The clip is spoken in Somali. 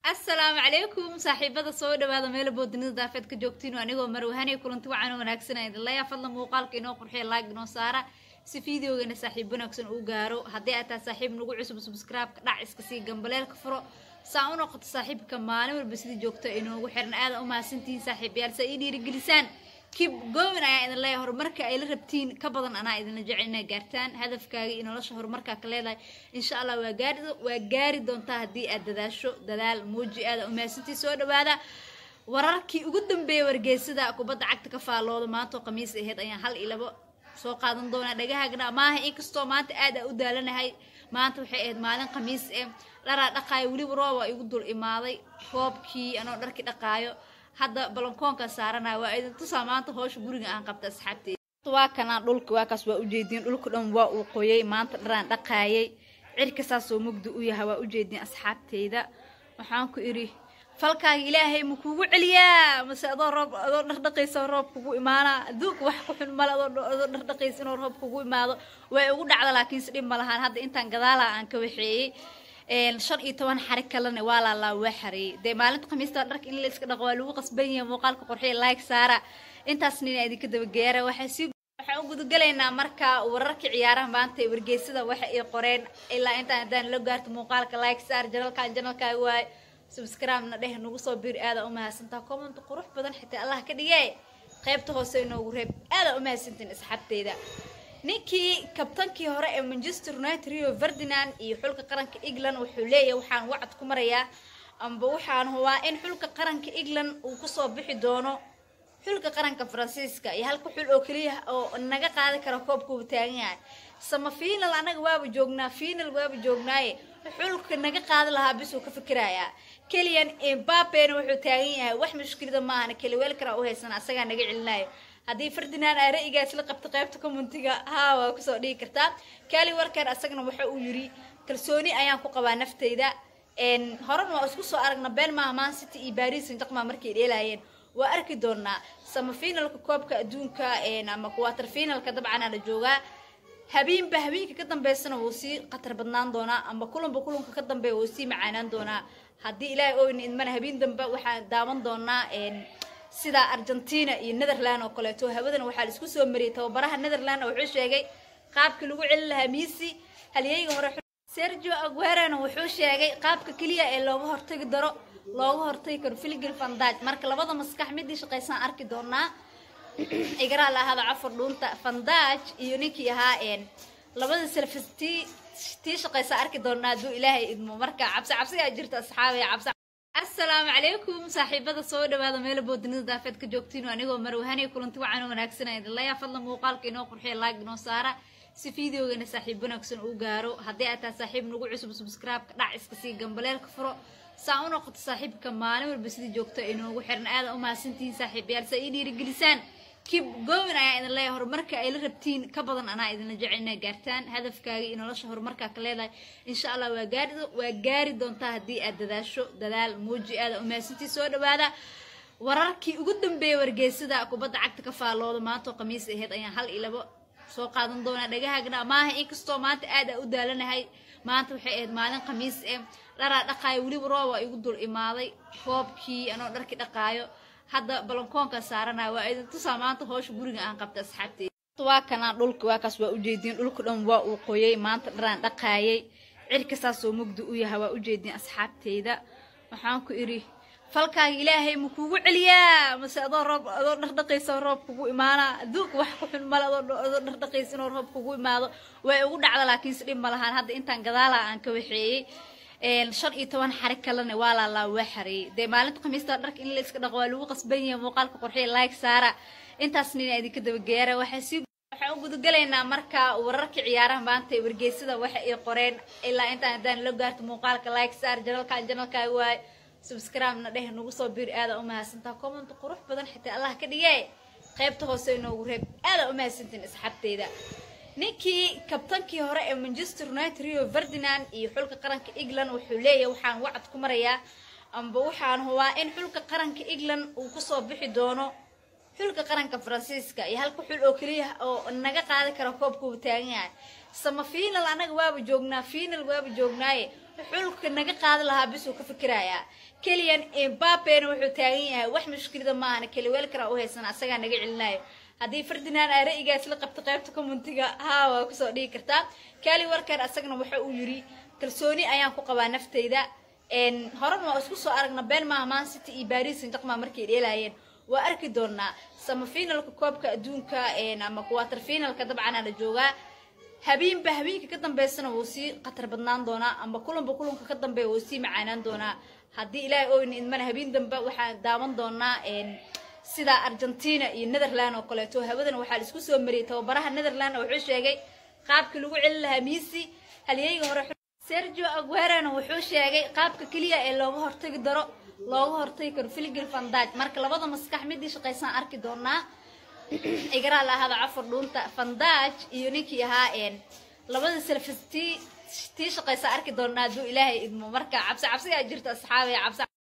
asalaamu calaykum saaxiibada soo dhawaada meelo boodinida daafeed ka joogtiin anigoo marwahanay kulanti wacan wanaagsan idinlaya fadlan muuqaalka inoo qurxiya laag inoo saara si fideogana saaxiib wanaagsan uu gaaro haddii aad tahay saaxiib nagu cusub subscribe-ka dhac iska sii gambaleelka furo saa u noqoto saaxiibka maalin walba sidii joogto inoogu xiran aada u mahadsantihiin saaxiibayaal saa ii dhiirigelisaan kib goowin ayaa idin leeyahay horumarka ay la rabtiin ka badan anaa idinla jecel inaa gaartaan hadafkaaga iyo nolosha horumarkaa ka leedahay insha allah waa gaari waa gaari doontaa haddii aad dadaasho dadaal muuji aada umahadsantii soo dhawaada wararkii ugu dambeeyay wargeysada kubadda cagta ka faallooda maantoo khamiis aheyd ayaan hal iyo labo soo qaadan doonaa dhagahaagna maaha inkastoo maanta aad aa u daalanahay maanta waxay ahayd maalin khamiis eh dharaa dhaqaayo weliba rooba igu dul imaaday roobkii anoo dharkii dhaqaayo hadda balankoonka saaranaya waa idin tusaa maanta hoosha guriga aan qabta asxaabteeda waa kanaa dhulka waa kaas waa ujeediin dhulka dhan waa uu qoyay maanta dharaan dhaqaayay cirka saasoo mugdi u yahay waa ujeediin asxaabteyda waxaan ku idhi falkaaga ilaahay ma kuugu celiyaa mase adoo roob adoo dhardhaqaysa roob kugu imaanaa adduunka wax ku xun male adoo dhardhaqaysa inuu roob kugu imaado way ugu dhacda laakiinse dhib ma lahaan hadda intaan gadaala aan ka waxeeyey shan iyo toban xarig kalena waa laalaa waa xareeyey dee maalinta khamiista dharka in la iska dhaqo waa lagu qasban yahay muuqaalka qorxiya like saara intaas nina idinka dabageera waxaa sii waxaan u gudagalaynaa marka wararka ciyaaraha maanta ee wargeysada waxa ay qoreen ilaa intaan haddaan la gaarto muuqaalka like saar janalkan janalkaaga waay subscribe-na dheh nagu soo biir aada u mahadsantaa comment qurux badan xitaa allah ka dhigee qaybta hoose inoogu reeb aada u mahadsantiin asxaabteyda ninkii kabtankii hore ee manchester united rio ferdinand iyo xulka qaranka england wuxuu leeyahay waxaan wacad ku marayaa amba waxaan hubaa in xulka qaranka england uu kusoo bixi doono xulka qaranka faransiiska iyo halka xul oo keliya oo naga qaadi kara koobka uu taagan yahay sama final anaga waaba joognaa final waaba joognaaye xulka naga qaadi lahaa bis uu ka fikirayaa keliyan embapena wuxuu taagan yahay wax mushkilada maahana keliweel karaa u haysana asagaa naga celinayo haddii ferdinand aa ra-igaas la qabta qaybta commentiga haa waa kusoo dhigi kartaa kali warker asagana waxa uu yiri kalsooni ayaan ku qabaa nafteyda horena waa isku soo aragna been maaha man city iyo baris jaqma markay dheelaayeen waa arki doonaa sama finalka koobka adduunka ama quater finalka dabcan la joogaa habeenba habeenka ka dambeysana wuu sii khatar badnaan doonaa ama kulanba kulanka ka dambeeya wuu sii macaanaan doonaa haddii ilaahay oyna idmana habeen dambe waxaan daawan doonaa sida argentina iyo netherland oo kaleeto hawadana waxaa la isku soo mariyay tababaraha netherland wuxuu sheegay qaabkii lagu celin lahaa misi halyeyga hore sergio aguerena wuxuu sheegay qaabka keliya ee looga hortagi daro looga hortagi karo filgil fandaj marka labada maskax midii shaqaysaan arki doonaa igaraa la ahada cafar dhuunta fandaj iyo ninkii ahaa labada selfis tii tii shaqaysaa arki doonaa hadduu ilaahay idmo marka cabsi cabsigaa jirta asxaabiya cabsi asalaamu calaykum saaxiibada soo dhawaada meelo boodinida daafeed ka joogtiin anigoo marwahanay kulanti wacan wanaagsan idinlaya fadlan muuqaalka inoo qurxiya laag inoo saara si fideogana saaxiib wanaagsan uu gaaro haddii aad tahay saaxiib nagu cusub subscribe-ka dhac iska sii gambaleelka furo saa u noqoto saaxiibka maalin walba sidii joogto inoogu xiran aada u mahadsantihiin saaxiibayaal saa ii dhiirigelisaan kib goowin ayaa idin leeyahay horumarka ay la rabtiin ka badan anaa idinla jecel inaa gaartaan hadafkaaga iyo nolosha horumarkaa ka leedahay insha allah waa gaari waa gaari doontaa haddii aad dadaasho dadaal muuji aada u mahadsantii soo dhawaada wararkii ugu dambeeyay wargeysada kubadda cagta ka faallooda maantoo khamiis aheyd ayaan hal iyo labo soo qaadan doonaa dhagahaagna maaha inkastoo maanta aad aa u daalanahay maanta waxay ahayd maalin khamiis eh dharaa dhaqaayo weliba rooba igu dul imaaday roobkii anoo dharkii dhaqaayo hadda balankoonka saaranaya waa idin tusaa maanta hoosha guriga aan qabta asxaabteeda waa kanaa dhulka waa kaas waa ujeediin dhulka dhan waa uu qoyay maanta dharaan dhaqaayay cirka saasoo mugdi u yahay waa ujeediin asxaabteyda waxaan ku idhi falkaaga ilaahay ma kuugu celiyaa mase adoo roob adoo dhardhaqaysa roob kugu imaanaa adduunka wax ku xun male adoo dhardhaqaysa inuu roob kugu imaado way ugu dhacda laakiinse dhib ma lahaan hadda intaan gadaala aan ka waxeeyey shan iyo toban xarig kalena waa laalaa waa xareeyey dee maalinta khamiista dharka in la iska dhaqo waa lagu qasban yahay muuqaalka qorxiya like saara intaas nina idinka dabageera waxaa sii waxaan u gudagalaynaa marka wararka ciyaaraha maanta ee wargeysada waxa ay qoreen ilaa intaan haddaan la gaarto muuqaalka like saar janalkan janalkaaga waay subscribe-na dheh nagu soo biir aada u mahadsantaa comment qurux badan xitaa allah ka dhigee qaybta hoose inoogu reeb aada u mahadsantiin asxaabteyda ninkii kabtankii hore ee manchester united rio ferdinand iyo xulka qaranka england wuxuu leeyahay waxaan wacad ku marayaa amba waxaan hubaa in xulka qaranka england uu kusoo bixi doono xulka qaranka faransiiska iyo halka xul oo keliya oo naga qaadi kara koobka uu taagan yahay sama final anaga waaba joognaa final waaba joognaaye xulka naga qaadi lahaa bis uu ka fikirayaa keliyan embapena wuxuu taagan yahay wax mushkilada maahana keliweelkara u haysan asagaa naga celinayo haddii ferdinand aa ra'yigaas la qabta qaybta commentiga haa waa kusoo dhigi kartaa kali walker asagana waxa uu yiri kalsooni ayaan ku qabaa naftayda horena waa isku soo aragna been maaha man city iyo baris saint-germain markay dheelaayeen waa arki doonaa sama finalka koobka adduunka ama quarter finalka dabcan la joogaa habeenba habeenka ka dambeysana wuu sii khatar badnaan doonaa ama kulanba kulanka ka dambeeya wuu sii macaanaan doonaa haddii ilaahay oyna idmana habeen dambe waxaan daawan doonaa sida argentina iyo netherland oo kaleeto hawadan waxaa la isku soo mariyay tababaraha netherland wuxuu sheegay qaabkii lagu celin lahaa misi halyeyga hore sergio aguerana wuxuu sheegay qaabka keliya ee looga hortagi daro looga hortagi karo filigil fandaj marka labada maskax midii shaqaysaan arki doonaa igaraa la ahada cafar dhuunta fandaj iyo ninkii ahaa labada selfis tii tii shaqaysa arki doonaa hadduu ilaahay idmo marka cabsi cabsigaa jirta asxaabaya cabsi